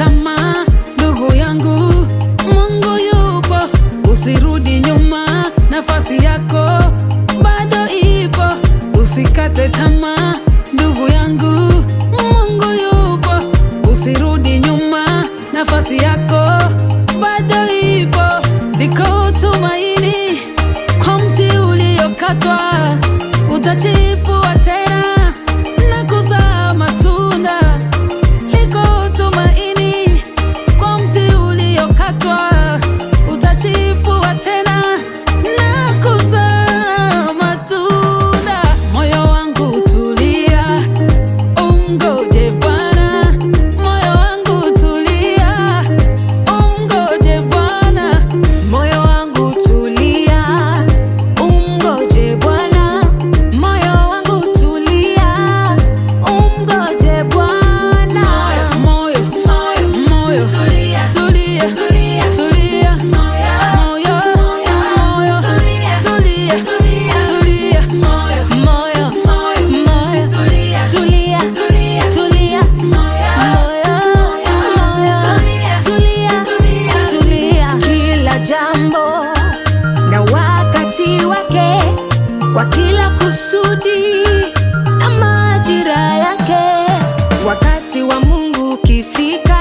tamaa, ndugu yangu, Mungu yupo, usirudi nyuma, nafasi yako bado ipo, usikate tamaa, ndugu yangu, Mungu yupo, usirudi nyuma, nafasi yako bado ipo, liko tumaini kwa mti uliokatwa, utachipua tena na kuzaa matunda. Liko tumaini kwa mti uliokatwa, utachipua tena na kuzaa matunda. Moyo wangu tulia, umgoje Bwana. Moyo wangu tulia, umgoje Bwana. Moyo wangu tulia, umgoje Bwana. Moyo wangu tulia, umgoje Bwana. Moyo, moyo, moyo, tulia, tulia, tulia, tulia. Moyo, moyo, tulia, tulia, tulia. Moyo, Moyo, moyo, moyo, tulia, tulia, tulia, tulia. Moyo, moyo, tulia, tulia. Kila jambo na wakati wake, kwa kila kusudi na majira yake. Wakati wa Mungu ukifika,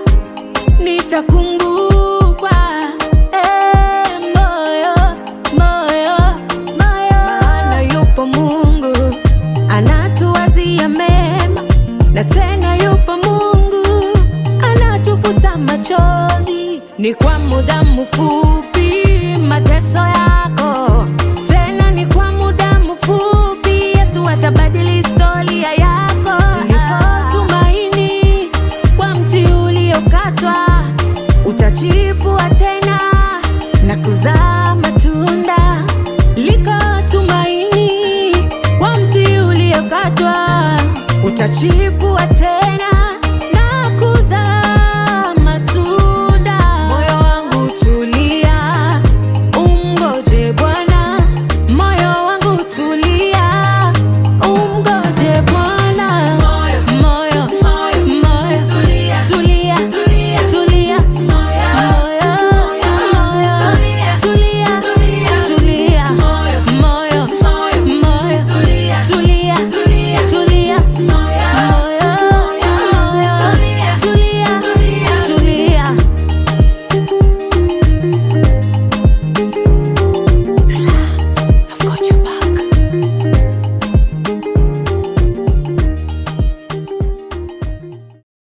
nitakumbukwa. Eh, moyo, moyo, moyo. Maana yupo Mungu anatuwazia mema, na tena yupo Mungu anatufuta machozi. Ni kwa muda mfupi mateso yako, tena ni kwa muda mfupi. Yesu atabadili historia yako. Lipo tumaini kwa mti uliokatwa, utachipua tena na kuzaa matunda. Liko tumaini kwa mti uliokatwa, utachipua tena